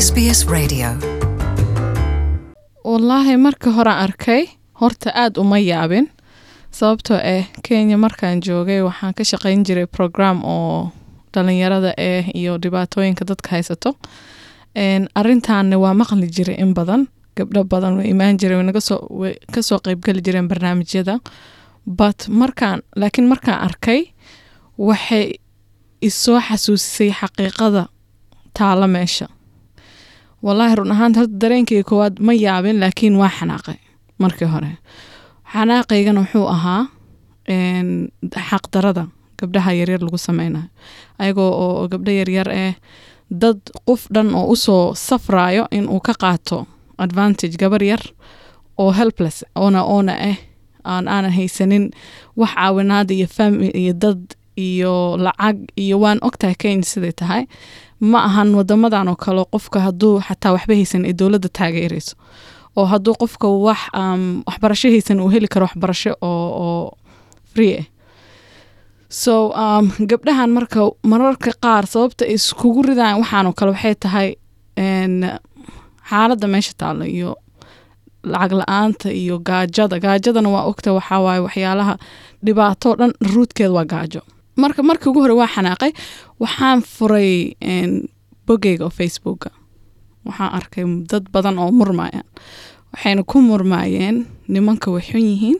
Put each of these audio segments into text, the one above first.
SBS Radio. wallaahi marka hore arkay horta aada uma yaabin sababtoo ah kenya markaan joogay waxaan ka shaqayn jiray program oo dhalinyarada ah iyo dhibaatooyinka dadka haysato Een, arrintaanna waa maqli jiray in badan gabdho badan way imaan jireen way naga soo way kasoo qeybgeli jireen barnaamijyada but markaan laakiin markaan arkay waxay isoo xasuusisay xaqiiqada taala meesha wallaahi run ahaanta horta dareenkayga koowaad ma yaabin laakiin waa xanaaqay markii hore xanaaqaygana wuxuu ahaa een, xaqdarada gabdhaha yaryar lagu sameynayo ayagoo oo gabdho yaryar ah dad qof dhan oo usoo safrayo in uu ka qaato advantage gabar yar oo helpless oona oona ah aan aanan haysanin wax caawinaada iyo family iyo dad iyo lacag iyo waan ogtahay kenya siday tahay ma ahan wadamadan oo kale qofka hadduu xataa waxba haysan ee dowladda taageerayso oo hadduu qofka wax um, waxbarasho haysan uu heli karo waxbarasho oo, oo free ah so um, gabdhahan marka mararka qaar sababta ay iskugu ridaan waxaanoo kale waxay tahay een, xaaladda meesha taalo iyo lacag la-aanta iyo gaajada gaajadana waa ogta waxaa waaye waxyaalaha dhibaato dhan ruudkeeda waa gaajo marka markii ugu hore waa xanaaqay waxaan furay een, bogeyga oo facebooka waxaan arkay dad badan oo murmayaan waxayna ku murmaayeen nimanka way xun yihiin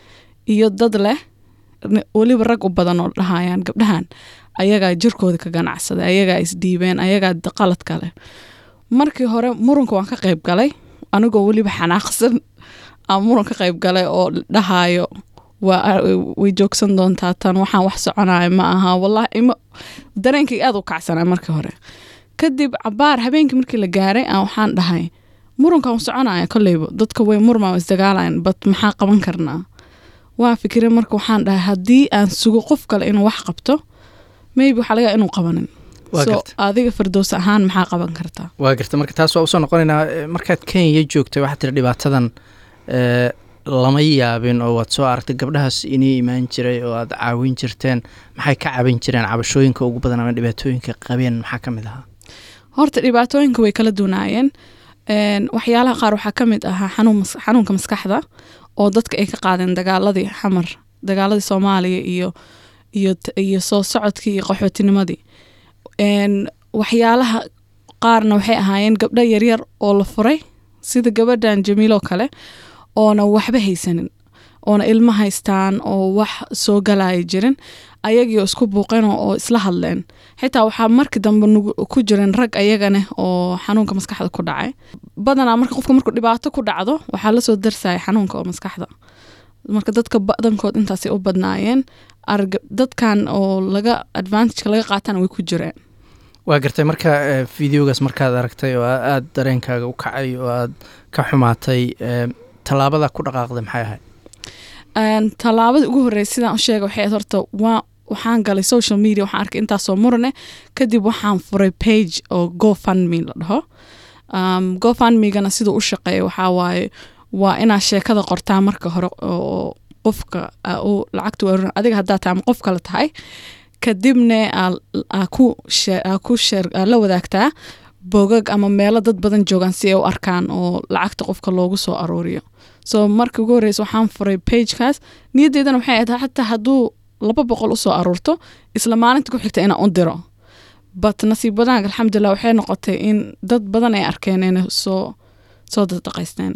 iyo dad leh ni- weliba rag u badan oo dhahayaan gabdhahan ayagaa jirkooda ka ganacsaday ayagaa isdhiibeen ayagaa d- qalad kale markii hore muranka waan ka qayb galay anigoo weliba xanaaqsan aan muran ka qayb galay oo dhahayo waa way joogsan doontaa tan waxaan wax soconaya ma aha wallahi ima dareenkay aada u kacsanaa markii hore kadib cabaar habeenkii markii la gaaray aan waxaan dhahay murankan u soconaya kolleyba dadka way murmaa isdagaalayan bat maxaa qaban karnaa waa fikire marka waxaan dhahay haddii aan sugo qof kale inuu wax qabto maybe waxaa laga yaabaa inuu qabanin Waa so garta. adiga firdows ahaan maxaa qaban kartaa waa garta marka taas waa usoo noqonaynaa eh, markaad kenya joogtay waxaad tiri dhibaatadan eh, lama yaabin oo waad soo aragtay gabdhahaas inii imaan jiray oo aad caawin jirteen maxay ka caawin jireen cabashooyinka ugu badan ama dhibaatooyinka qabeen maxaa ka mid ahaa horta dhibaatooyinka way kala duwanaayeen Een, waxyaalaha qaar waxaa ka mid ahaa xanuun mas- xanuunka maskaxda oo dadka ay ka qaadeen dagaaladii xamar dagaaladii soomaaliya iyo iyo t- iyo soo socodkii iyo qaxootinimadii Een, waxyaalaha qaarna waxay ahaayeen gabdho yaryar oo la furay sida gabadhan jamiiloo kale oona waxba haysanin oona ilmo haystaan oo wax soo galaya jirin ayagiioo isku buuqeen oo oo isla hadleen xitaa waxaa markii dambe nugu- ku jiran rag ayagana oo xanuunka maskaxda ku dhacay badanaa marka qofka markuu dhibaato ku dhacdo waxaa lasoo darsaya xanuunka oo maskaxda marka dadka badankood intaasay u badnaayeen arg dadkan oo laga advantageka laga qaatana way ku jireen waa gartay marka eh, videogaas markaad aragtay oo aa- aad dareenkaaga u kacay oo aad ka xumaatay eh, tallaabada ku dhaqaaqday maxay ahayd Een, tallaabada ugu horreysay sidaan u sheegay waxay ahayd horta waa waxaan galay social media waxaan arkay intaasoo murane kadib waxaan furay page oo gofundme la dhaho um, gofundmegana siduu u shaqeeya waxaa waaye waa inaa sheekada qortaa marka hore oo qofka aa u lacagta u aruurin adiga haddaa tahay ama qof kale tahay kadibna aa- aa ku share- aa ku share- aa la wadaagtaa bogag ama meelo dad badan joogaan si ay u arkaan oo lacagta qofka loogu soo aruuriyo so markii ugu horreysa waxaan furay pagekaas niyaddeydana waxay ahayd xataa hadduu laba boqol usoo aruurto isla maalinta ku xigta inaan u diro but nasiib wadaanka alxamdulilah waxay noqotay in dad badan ay arkeen inay soo soo dadaqaysteen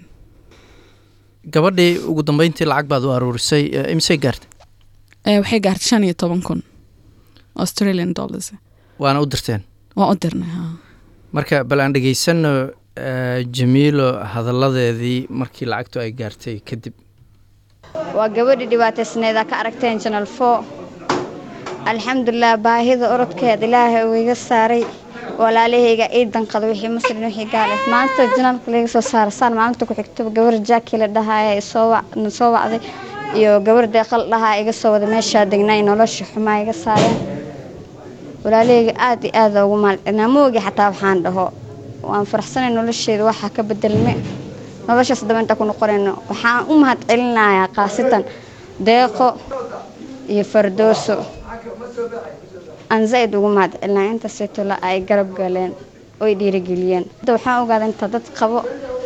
gabadhii ugu dambeyntii lacag baad u aruurisay eh, imisay gaartay Eh, waxay gaartay shan iyo toban kun australian dollars waana u dirteen waan u dirnay ha marka bal aan dhegeysano eh, jamiilo hadalladeedii markii lacagtu ay gaartay kadib waa gabadhii dhibaataysneeda ka aragteen janal fo alxamdulilah baahida orodkeed ilaahay uu iga saaray walaalahayga ii danqada wixii muslim wixii gaale maanta janalka laga soo saara saan maalinta ku xigtaba gabar jaaki la dhahaya soo wac- na soo wacday iyo gabar deeqal dhahaa iga soo wada meeshaa degnay nolosha xumaa iga saareen walaalahayga aad iyo aad ugu maalcinaa moogi xataa waxaan dhaho waan faraxsanay nolosheeda waxaa ka bedelme noloshaas daba inta ku noqonayno waxaan u mahad celinayaa khaasatan deeqo iyo fardooso aan zaid ugu mahad celinaya intaasaytola ay garab galeen oy dhiirigeliyeen hadda waxaan ogaaday intaa dad qabo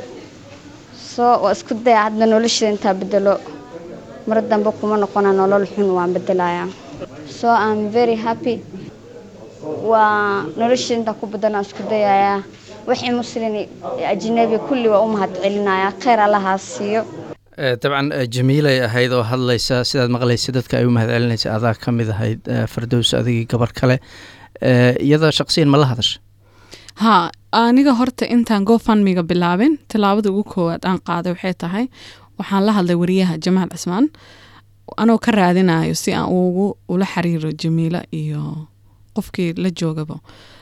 soo waa isku daya hadda nolosheeda intaa bedelo mar dambe kuma noqona nolol xun waan bedelayaa so am very happy waa nolosheeda intaa ku bedelaan isku dayayaa wixii muslin ajnabi kulli waa u mahad celinayaa kheyr allahaa siiyo dabcan jamiilay ahayd oo hadlaysa sidaad maqlaysa dadka ay u mahad celinaysa adaa ka mid ahayd fardows adigii gabar kale iyada shaqsiyan ma la hadasha haa aniga horta intaan gofundmiga bilaabin tilaabada ugu koowaad aan qaaday waxay tahay waxaan la hadlay wariyaha jamaal cismaan anoo ka raadinayo si aan ugu ula xiriiro jamiila iyo qofkii la joogaba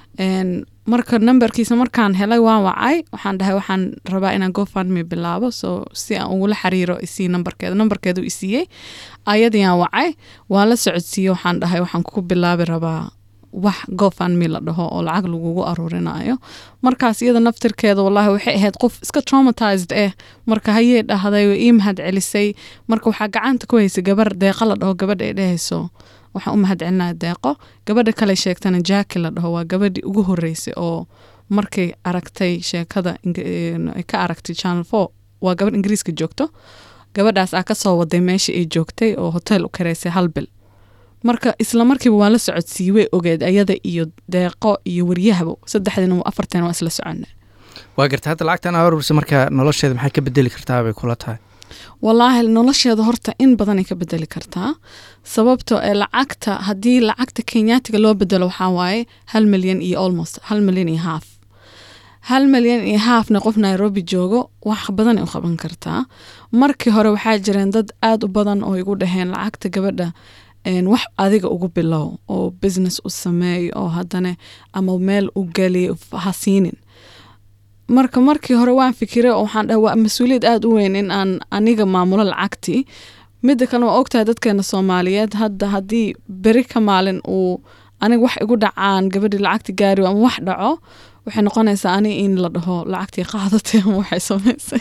marka nambarkiisa markaan helay waan wacay waxaan dhahay waxaan rabaa inaan gofundme bilaabo so si aan ugula xiriiro isii nambarkeeda nambarkeedu isiiyey ayadiiaan wacay waan la socodsiiye waxaan dhahay waxaan ku bilaabi rabaa wax gofundme la dhaho oo lacag lagugu aruurinayo markaas iyada naftirkeeda wallahi waxay ahayd qof iska traumatized eh marka hayee dhahday ii mahad celisay marka waxaa gacanta ku haysay gabar deeqa la dhaho gabadha ay dhehayso waxaan u mahad celinaya deeqo gabadha kale sheegtana jaki la dhaho waa gabadhii ugu horeysay oo markay aragtay sheekada ka aragtay channel four waa gabadh ingiriiska joogto gabadhaas aa kasoo waday meesha ay joogtay oo hotel u kareysay hal bil marka isla markiiba waan la socodsiiyey way ogeed ayada iyo deeqo iyo waryahaba saddexdiina afarteen waa isla socona waa garta hadda lacagtan aa urursa marka nolosheeda maxay ka bedeli kartaa bay kula tahay wallaahi nolosheeda horta in badanay ka bedeli kartaa sababto ee lacagta haddii lacagta kenyaatiga loo bedelo waxaa waaye hal milyan iyo almost hal milyan iyo haaf hal milyan iyo haafna qof nairobi joogo wax badanay u qaban kartaa markii hore waxaa jireen dad aada u badan oo igu dhaheen lacagta gabadha wax adiga ugu bilow oo business u sameey oo haddana ama meel u geli ha siinin marka markii hore waan fikiray oo waxaan dhahay waa mas-uuliyad aada u weyn in aan aniga maamulo lacagtii midda kale waa ogtahay dadkeena soomaaliyeed hadda haddii beri ka maalin uu aniga wax igu dhacaan gabadhii lacagti gaari ama wax dhaco waxay noqonaysaa ani in la dhaho lacagtii qaadatay ama waxay samaysay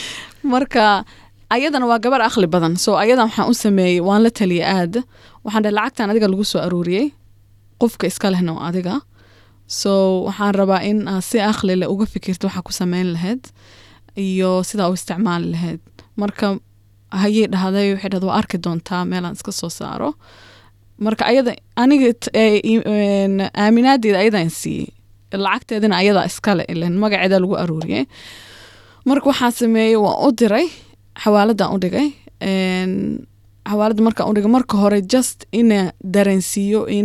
marka ayadana waa gabar aqli badan so ayadan waxaan u sameeyey waan la taliya aada waxaan dhahay lacagtan adiga lagu soo aruuriyey qofka iska lehna waa adiga so waxaan rabaa in aad si aqli leh uga fikirto waxaa ku sameyn lahayd iyo sidaa u isticmaali lahayd marka hayey dhahday waxay dhahda waa arki doontaa meelaan iska soo saaro marka ayada aniga aaminaadeeda ayadan siiyey lacagteedina ayadaa iskale ilen magaceeda lagu aruuriyey marka waxaan sameeyey waan u diray xawaaladan u dhigay xawaalada markaan u dhigay marka hore just ina dareensiiyo in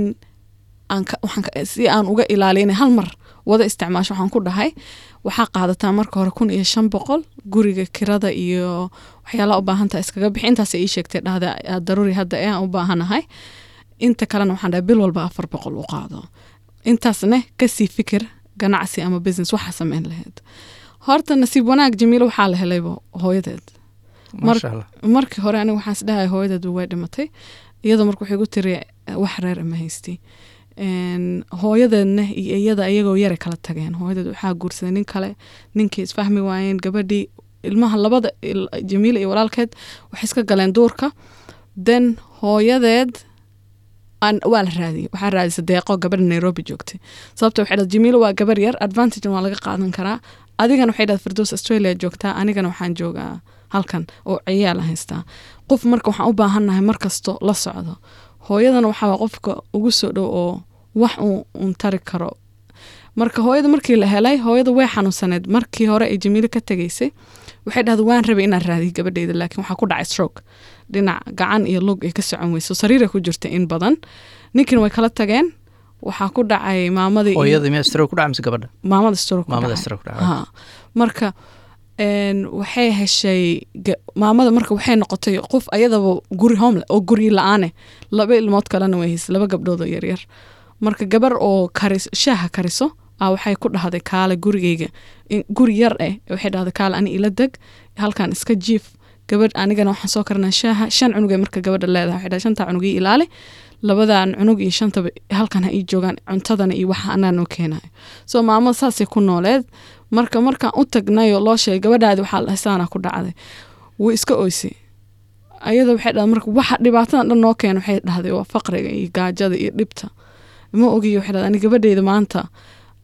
si aan uga ilaaliya inay hal mar wada isticmaasho waxaan ku dhahay waxaa qaadataa marka hore kun iyo shan boqol guriga kirada iyo waxyaalaha u baahantaha iskaga bixi intaasay ii sheegtay dhahda daruuri hadda ee aan u baahanahay inta kalena waxaan dhahay bil walba afar boqol u qaado intaasne kasii fikir ganacsi ama business waxaa sameyn lahayd horta nasiib wanaag jamiilo waxaa la helayba hooyadeed markii hore aniga waxaan isdhahay hooyadeed way dhimatay iyadoo marka waxay gu tiri wax reer ma haysti hooyadeedna iyo iyada iyagoo yara kala tageen hooyadeed waxaa guursaday nin kale ninkii isfahmi waayeen gabadhii ilmaha labada jamiila iyo walaalkeed waxay iska galeen duurka then hooyadeed waa la raadiyey waxaa raadisa deeqo gabadha nairobi joogtay sababta waxay dhad jamiila waa gabar yar advantage waa laga qaadan karaa adigana waxay dhahda firdows australia joogtaa anigana waxaan joogaa halkan oo ciyaala haystaa qof marka waxaan u baahannahay markasto la socdo hooyadana waxaa qofka ugu soo dhow oo wax uun tari karo marka hooyada markii la helay hooyada way xanuunsaneed markii hore ay jamiilo ka tegaysay waxay dhahda waan rabay inaan raadiyo gabadheyda laakiin waxaa ku dhacay stroke dhinac gacan iyo lug ay ka socon weyso sariiray ku jirta in badan ninkiina way kala tageen waxaa ku dhacay maamadii hooyada miyaa stroke ku dhacay mise gabadha maamada stroke maamada stroke ku dhacay ha marka waxay heshay maamada marka waxay noqotay qof ayadaba guri homle oo guryi la-aane laba ilmood kalena way haysay laba gabdhood oo yaryar marka gabar oo karis shaaha kariso a waxay ku dhahday kaale gurigeyga guri yar eh waxay dhahday kaale ani ila deg halkan iska jiif gabadh anigana waxaan soo karanaa shaaha shan cunugay marka gabadha leedahay waxay dhahay shantaa cunug ii ilaali labadan cunug iyo shantaba halkan ha ii joogaan cuntadana iyo waxa anaa noo keenayo soo maamada saasay ku nooleed marka markaan u tagnayoo loo sheegay gabadhaadi waxaa la saana ku dhacday wuu iska oysay ayada waxay dhahday marka waxa dhibaatadan dhan noo keena waxay dhahday waa faqriga iyo gaajada iyo dhibta ma ogiyo waxay dhahday ani gabadheyda maanta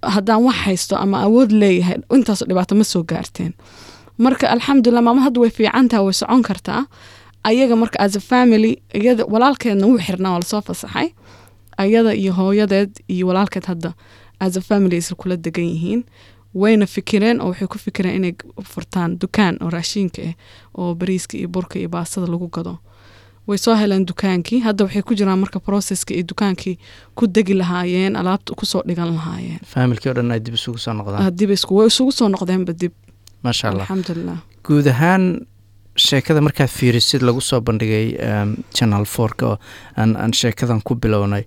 haddaan wax haysto ama awood leeyahay intaasoo dhibaato ma soo gaarteen marka alxamdulilah maama hadda way fiicantaha way socon kartaa ayaga marka as a family iyada walaalkeedna wuu xirnaa waa lasoo fasaxay ayada iyo hooyadeed iyo walaalkeed hadda as a family isla kula degan yihiin wayna fikireen oo waxay ku fikireen inay furtaan dukaan oo raashiinka ah oo bariiska iyo burka iyo baastada lagu gado way soo heleen dukaankii hadda waxay ku jiraan marka processka iyo dukaankii ku degi lahaayeen alaabta kusoo dhigan lahaayeen faamilkii o dhan ay dib isugu soo noqdaan dib isku way isugu soo noqdeenba dib maasha allah alxamdulilah guud ahaan sheekada markaad fiirisid lagu soo bandhigay um, channel forka oo aan, aan sheekadan ku bilownay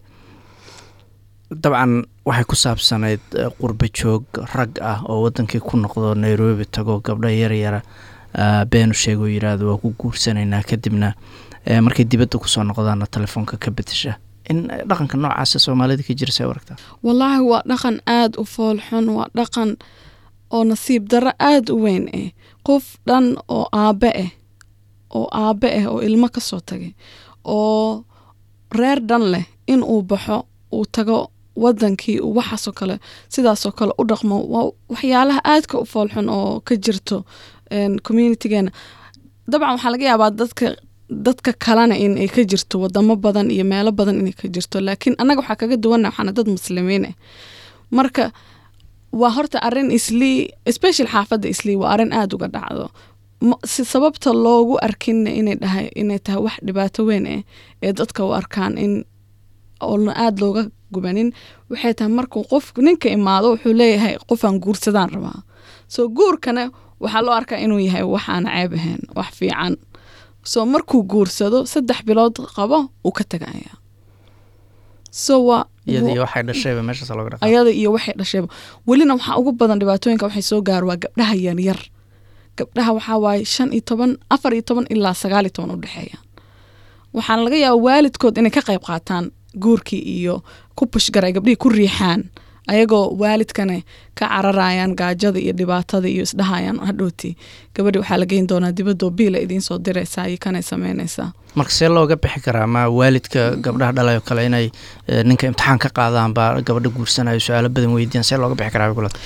dabcan waxay ku saabsanayd uh, qurbo joog rag ah oo wadankii ku noqdo nairobi tago gabdho yaryara uh, beenu sheego yiraahdo waa ku guursanaynaa kadibna uh, markay dibadda kusoo noqdaana telefoonka ka bedesha in uh, dhaqanka noocaasa soomaalida ka jira say u aragtaa wallaahi waa dhaqan aada u foolxun waa dhaqan oo nasiib darro aada u weyn ah qof dhan oo aabe ah oo aabe ah oo ilmo ka soo tagay oo reer dhan leh in uu baxo uu tago wadankii uu waxaasoo kale sidaasoo kale u dhaqmo waa waxyaalaha aadka u foolxun oo ka jirto communitygeena dabcan waxaa laga yaabaa dadka dadka kalena in ay ka jirto wadamo badan iyo meelo badan inay ka jirto laakiin annaga waxaa kaga duwana waxaana dad muslimiin ah marka waa horta arin islii special xaafadda islii waa arin aada uga dhacdo si sababta loogu arkinna inay dhahay inay tahay wax dhibaato weyn ah ee dadka u arkaan in oona aada looga gubanin waxay tahay markuu qof ninka imaado wuxuu leeyahay qofaan guursadaan rabaa soo guurkana waxaa loo arkaa inuu yahay waxaan ceeb ahayn wax fiican soo markuu guursado saddex bilood qabo uu ka tagaya so waa iyada iyo waxay dhashayba meeshaas looga dhaqa ayada iyo waxay dhashayba welina waxaa ugu badan dhibaatooyinka waxay soo gaaro waa gabdhaha yaryar gabdhaha waxaa waaye shan iyo toban afar iyo toban ilaa sagaal iyo toban u dhexeeyaan waxaana laga yaaba waalidkood inay ka qayb qaataan guurkii iyo ku pushgaray gabdhihii ku riixaan ayagoo waalidkana ka cararayaan gaajada iyo dhibaatada iyo isdhahayaan hadhowti gabadhi waxaa la geyn doonaa dibadoo biila idiin soo diraysaa iyo kanay sameynaysaa marka see looga bixi karaa ma waalidka gabdhaha dhalayo kale inay ninka imtixaan ka qaadaan baa gabadha guursanayo su-aalo badan weydiiyaan see looga bixi karaa gulad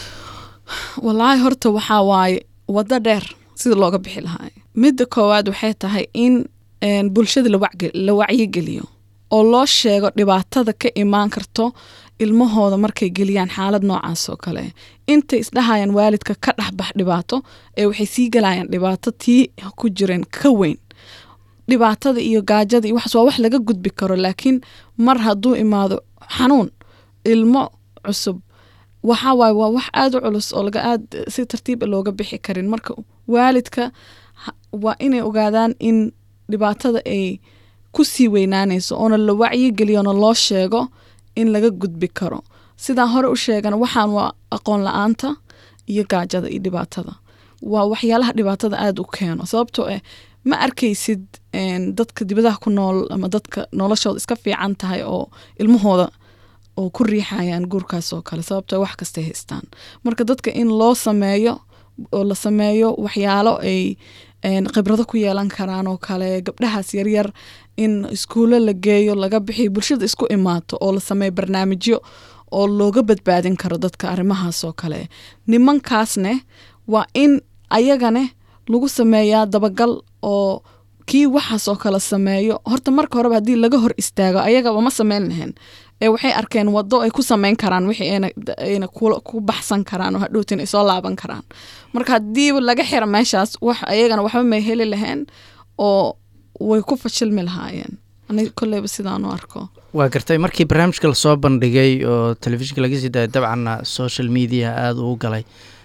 wallaahi horta waxaa waaye waddo dheer sida looga bixi lahaa midda koowaad waxay tahay in bulshada la wacyigeliyo oo loo sheego dhibaatada ka imaan karto ilmahooda markay geliyaan xaalad noocaas oo kale intay isdhahayaan waalidka ka dhexbax dhibaato ee waxay sii galayaan dhibaato tii ku jireen ka weyn dhibaatada iyo gaajada iyo waxaas waa wax laga gudbi karo laakiin mar hadduu imaado xanuun ilmo cusub waxaa waaye waa wax aada u culus oo laga aad si tartiiba looga bixi karin marka waalidka waa inay ogaadaan in dhibaatada ay ku sii weynaanayso oona la wacyigeliyoona loo sheego in laga gudbi karo sidaan hore u sheegan waxaan waa aqoon la-aanta iyo gaajada iyo dhibaatada waa waxyaalaha dhibaatada aada u keeno sababtoo ah ma arkaysid dadka dibadaha ku nool ama dadka noloshooda iska fiican tahay oo ilmahooda oo ku riixayaan guurkaas oo kale sababtoo wax kastay haystaan marka dadka in loo sameeyo oo la sameeyo waxyaalo ay khibrado ku yeelan karaan oo kale gabdhahaas yaryar in iskuulo la geeyo laga bixiyo bulshada isku imaato oo la sameeyo barnaamijyo oo looga badbaadin karo dadka arrimahaas oo kale nimankaasne waa in ayagane lagu sameeyaa dabagal oo kii waxaas oo kale sameeyo horta marka horeba haddii laga hor istaago ayagaba ma sameyn lahayn ee waxay arkeen wado ay ku sameyn karaan wixii ayna ku baxsan karaan oo hadhowtin ay soo laaban karaan marka haddiiba laga xira meeshaas wax ayagana waxba may heli lahayn oo way ku fashilmi lahaayeen aniga kolleyba sidaan u arko waa gartay markii barnaamijka lasoo bandhigay oo telefishinka laga sii daayay dabcanna social media aada uu galay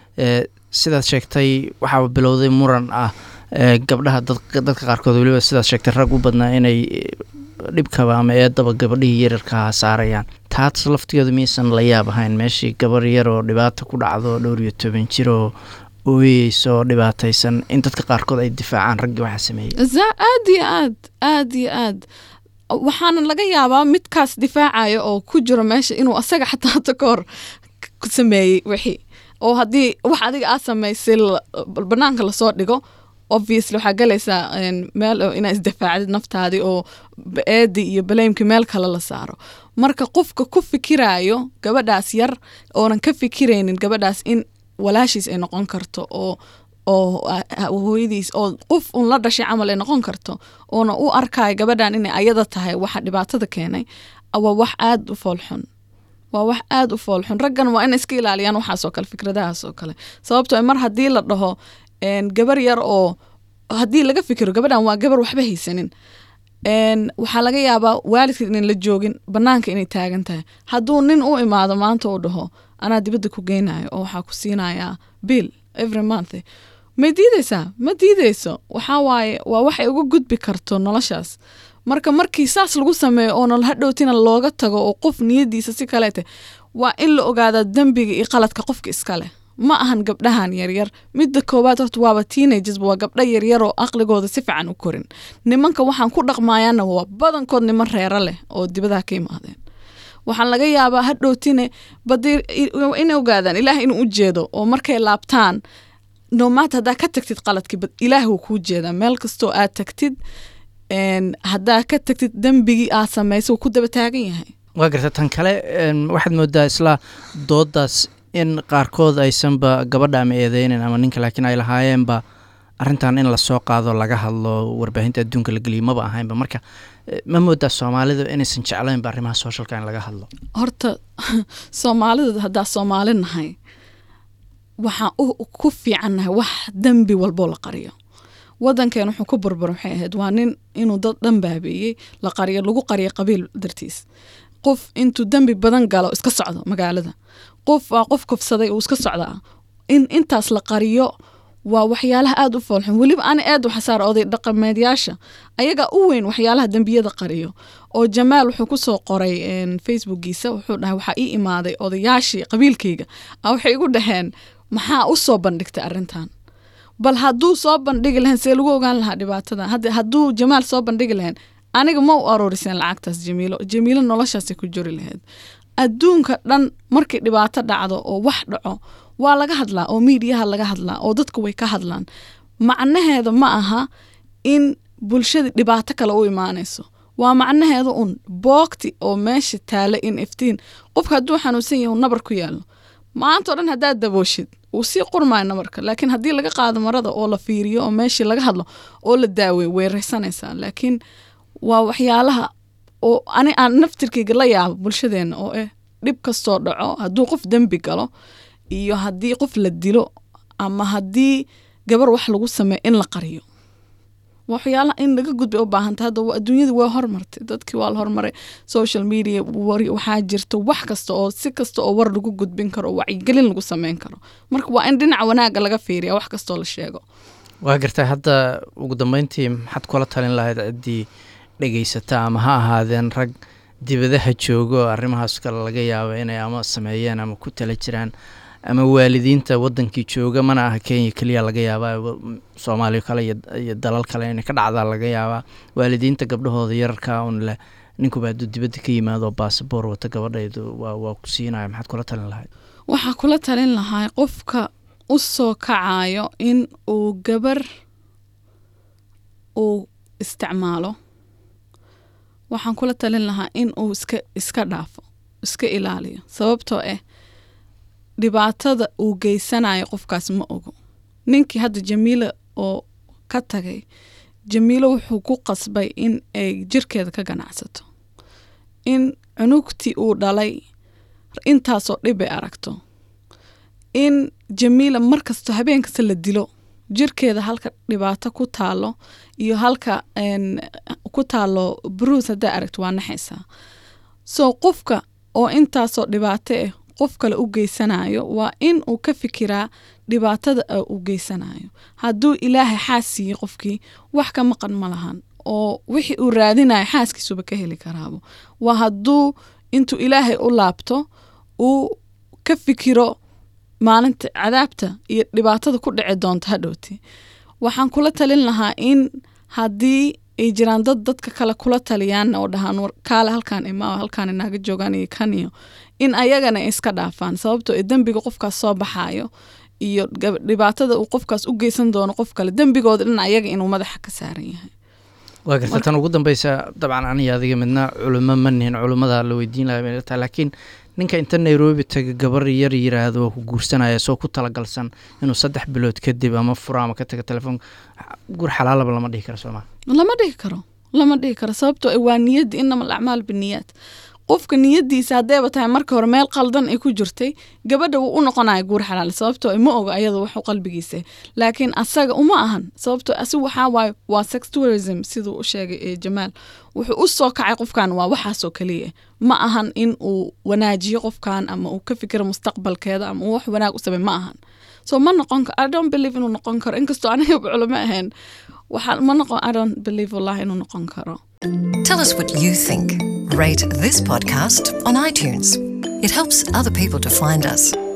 sidaad sheegtay waxaa bilowday muran ah gabdhaha dadka qaarkood weliba sidaad sheegtay rag u badnaa inay dhibkaba ama eedaba gabadhihii yararkaha saarayaan taas laftigeedu miyaysan la yaab ahayn meeshii gabar yar oo dhibaata ku dhacdo dhowr iyo toban jir oo ooyeyso oo dhibaataysan in dadka qaarkood ay difaacaan raggii waxaa sameeyey aad iyo aad aad iyo aad waxaana laga yaabaa midkaas difaacaya oo ku jiro meesha inuu asaga xataa hata ka hor sameeyey wixii oo haddii wax adiga aad samaysay banaanka lasoo dhigo obviously waxaa galaysaa meel inaa isdifaacdid naftaadii oo eedii iyo baleymkii meel kale la saaro marka qofka ku fikiraayo gabadhaas yar oonan ka fikiraynin gabadhaas in walaashiis ay noqon karto oo oo ah, ah, hooyadiis oo qof un la dhashay camal ay noqon karto oona u arkayo gabadhan inay ayada tahay waxa dhibaatada keenay waa wax aada u foolxun waa wax aada u foolxun raggan waa in iska ilaaliyaan waxaasoo kale fikradahaas oo kale sababtoo ah mar haddii la dhaho een, gabar yar oo haddii laga fikiro gabadhan waa gabar waxba haysanin een, waxaa laga yaabaa waalidka inan la joogin banaanka inay taagan tahay hadduu nin u imaado maanta uu dhaho anaa dibadda ku geynayo oo waxaa ku siinayaa bill every month ma diideysaa ma diideyso waxaa waaye waa waxay uga gudbi karto noloshaas marka markii saas lagu sameeyo oona hadhowtina looga tago oo qof niyadiisa si kaleete waa in la ogaadaa dembiga iyo qaladka qofka iskale ma ahan gabdhahan yaryar midda koowaad horta waaba teenagers waa gabdho yaryar oo aqligooda si fiican u korin nimanka waxaan ku dhaqmayaana waa badankood niman reero leh oo dibadaha ka imaadeen waxaan laga yaabaa hadhowtine badi inay ogaadaan ilaah inuu u jeedo oo markay laabtaan nomaat haddaa ka tagtid qaladkii bad ilaah wuu kuu jeedaa meel kastoo aad tagtid een, haddaa ka tagtid dembigii aad samaysa wuu ku daba taagan yahay waa garta tan kale een, waxaad moodaa isla doodaas in qaarkood aysanba gabadha ama eedeynin ama ninka laakiin ay lahaayeenba arrintan in lasoo qaado laga hadlo warbaahinta adduunka la geliyo maba ahaynba marka eh, ma moodaa soomaalidu inaysan jeclaynba arrimaha socialka in laga hadlo horta soomaalida haddaa soomaali nahay waxaan u ku fiicannahay wax dembi walboo la qariyo wadankeen wuxuu ku burbur waxay ahayd waa nin inuu dad dhan baabeeyey la qariyo lagu qariyo qabiil dartiis qof intuu dembi badan galo iska socdo magaalada qof waa qof kofsaday uu iska socdaa in intaas la qariyo waa waxyaalaha aada u foolxun weliba ani aad u xasaar oday dhaqameedyaasha ayagaa u weyn waxyaalaha dembiyada qariyo oo jamaal wuxuu kusoo qoray een, facebookiisa wuxuu dhahay waxaa ii imaaday odayaashii qabiilkayga a waxay igu dhaheen maxaa u soo bandhigtay arrintan bal hadduu soo bandhigi lahayn see lagu ogaan lahaa dhibaatada hadda hadduu jamaal soo bandhigi lahayn aniga ma u aruuriseen lacagtaas jamiilo jamiilo noloshaasay ku jori lahayd adduunka dhan markay dhibaato dhacdo oo wax dhaco waa laga hadlaa oo miidiyaha laga hadlaa oo dadku way ka hadlaan macnaheeda ma aha in bulshada dhibaato kale u imaanayso waa macnaheeda un boogti oo meesha taala in iftiin qofka hadduu xanuunsan yahay uu nabar ku yaalo maanta o dhan haddaad dabooshid wuu sii qurmaayo nabarka laakiin haddii laga qaado marada oo la fiiriyo oo meeshii laga hadlo oo la daaweeyo way raysanaysaa laakiin waa waxyaalaha oo ani aan naftirkayga la yaabo bulshadeena oo eh dhib kastoo dhaco hadduu qof dembi galo iyo haddii qof la dilo ama haddii gabar wax lagu sameeyo in la qariyo waxyaalaha in laga gudbay u baahanta hadda wa- adduunyada waa hormartay dadkii waa la hormaray social media war- waxaa jirta wax kasta oo si kasta oo war lagu gudbin karo oo wacyigelin lagu sameyn karo marka waa in dhinaca wanaaga laga fiiriya wax kastoo la sheego waa gartay hadda ugu dambeyntii maxaad kula talin lahayd ciddii dhegeysata ama ha ahaadeen rag dibadaha joogo oo arrimahaas kale laga yaabo inay ama sameeyeen ama ku tala jiraan ama waalidiinta wadankii jooga mana aha kenya keliya laga yaabaa wa- soomaaliya kale iyo- iyo dalal kale inay ka dhacdaa laga yaabaa waalidiinta gabdhahooda yararka un leh ninkuba hadduu dibadda ka yimaado baasaboor wata gabadhaydu waa waa ku siinaya maxaad kula talin lahayd waxaa kula talin lahaa qofka u soo kacayo in uu gabar uu isticmaalo waxaan kula talin lahaa in uu iska iska dhaafo iska ilaaliyo sababtoo ah dhibaatada uu geysanayo qofkaas ma ogo ninkii hadda jamiila oo ka tagay jamiilo wuxuu ku qasbay in ay jirkeeda ka ganacsato in cunugtii uu dhalay intaasoo dhib ay aragto in jamiila markasta habeen kasta la dilo jirkeeda halka dhibaato ku taalo iyo halka een, ku taalo bruus haddaa aragto waa naxaysaa so qofka oo intaasoo dhibaato ah qof kale u geysanayo waa in uu ka fikiraa dhibaatada a u geysanayo hadduu ilaahay xaas siiyey qofkii wax ka maqan ma lahan oo wixii uu raadinayo xaaskiisuba ka heli karaabo waa hadduu intuu ilaahay u laabto uu ka fikiro maalinta cadaabta iyo dhibaatada ku dhici doonta hadhowti waxaan kula talin lahaa in haddii ay jiraan dad dadka kale kula taliyaan oo dhahaan war kaale halkaan imaa halkaan inaaga joogaan iyo kan iyo in ayagana ay iska dhaafaan sababtoo ee dembiga qofkaas soo baxaayo iyo gab- dhibaatada uu qofkaas u geysan doono qof kale dembigooda dhan ayaga inuu madaxa ka saaran yahay waa garta tan ugu dambeysa dabcan aniga adiga midna culimo ma nihin culimmada la weydiin lahaa bay tahay laakiin ninka inta nairobi taga gabar yar yiraahdo waa ku guursanaya soo ku talagalsan inuu saddex bilood kadib ama furo ama ka taga telefoon gur xalaalaba lama dhihi karo sooma lama dhihi karo lama dhihi karo sababtoo waa niyadda inama alacmaal biniyaad qofka niyadiisa haddeeba tahay marka hore meel qaldan ay ku jirtay gabadha wuu u noqonaya guur xalaal sababtoo ma oga ayada waxu qalbigiisa laakiin asaga uma ahan sababtoo asigu waxaa waaye waa sex tourism siduu u sheegay ee jamaal wuxuu u soo kacay qofkan waa waxaasoo kaliya ma ahan in uu wanaajiyo qofkan ama uu ka fikiro mustaqbalkeeda ama uu wax wanaag u samey ma ahan so ma noqon karo i don't believe inuu noqon karo inkastoo aniga culamo ahayn waxaa ma noqon i don't believe wallahi inuu noqon karo Tell us what you think. Rate this podcast on iTunes. It helps other people to find us.